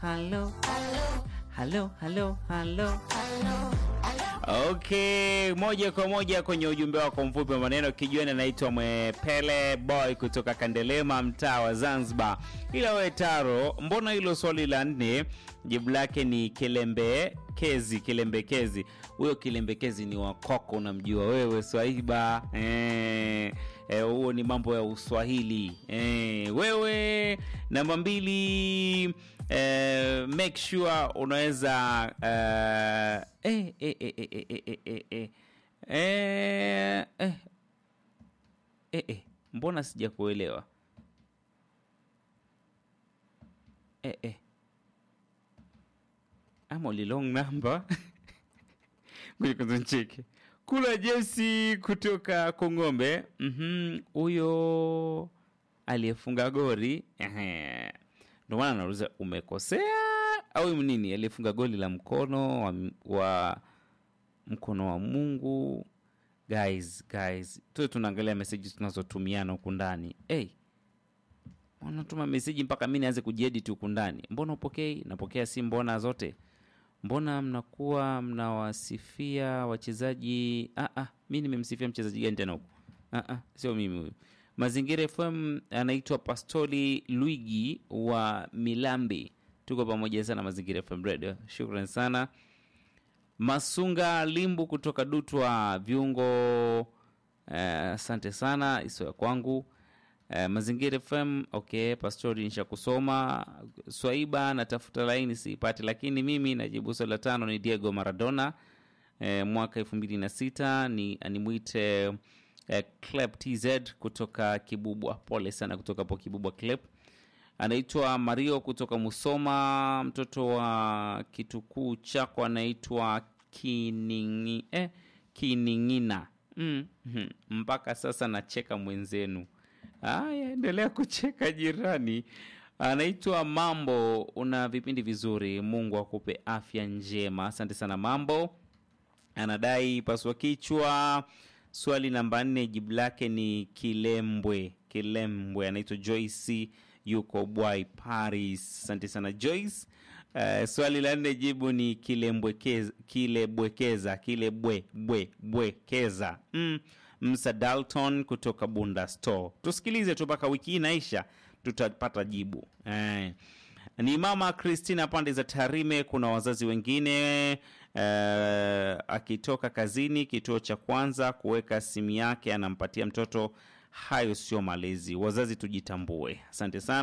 Halo, halo, halo, halo. Okay, moja kwa moja kwenye ujumbe wako mfupi wa maneno kijueni, anaitwa Mwepele Boy kutoka Kandelema, mtaa wa Zanzibar. Ila we Taro, mbona hilo swali la nne jibu lake ni kilembekezi? Kilembekezi, huyo kilembekezi ni wakoko, unamjua wewe Swahiba eh, eh, huo ni mambo ya Uswahili eh, wewe namba mbili eh, make sure unaweza eh, eh, eh, eh, eh, eh, eh, eh, eh, eh, eh, eh, eh, mbona sijakuelewa eh, eh. ama ulilong namba ngoja kwanza nicheke kula jesi kutoka kong'ombe Mhm, huyo aliyefunga gori ehe. ndo maana nauliza umekosea au nini aliyefunga goli la mkono wa, wa mkono wa mungu guys guys tuwe tunaangalia meseji tunazotumiana huku ndani hey, unatuma meseji mpaka mi nianze kujiedit huku ndani mbona upokei napokea si mbona zote mbona mnakuwa mnawasifia wachezaji ah, ah, mi nimemsifia mchezaji gani tena huku ah, ah, sio mimi huyu mazingira fm anaitwa pastoli luigi wa milambi tuko pamoja sana mazingira fm radio shukran sana masunga limbu kutoka dutwa viungo asante sana iso ya kwangu Eh, mazingira fm okay pastori nisha kusoma swaiba natafuta laini siipati lakini mimi najibu swali la tano ni diego maradona eh, mwaka elfu mbili na sita ni animwite eh, Clep tz kutoka kibubwa pole sana kutoka po kibubwa Clep anaitwa mario kutoka musoma mtoto wa kitukuu chako anaitwa kiningi, eh, kiningina mm, mm, mpaka sasa nacheka mwenzenu Haya, endelea kucheka jirani. Anaitwa Mambo, una vipindi vizuri, Mungu akupe afya njema. Asante sana Mambo. Anadai paswa kichwa. Swali namba nne, jibu lake ni Kilembwe. Kilembwe, anaitwa Joyce, yuko Bwai Paris. Asante sana Joyce. Uh, swali la nne jibu ni kilembwekeza kilebwekeza kilebwe bwe bwekeza mm. Msa Dalton kutoka Bunda Store. Tusikilize tu mpaka wiki hii inaisha, tutapata jibu eh. Ni mama Christina pande za Tarime. Kuna wazazi wengine eh, akitoka kazini, kituo cha kwanza kuweka simu yake anampatia mtoto. Hayo sio malezi. Wazazi tujitambue. Asante sana.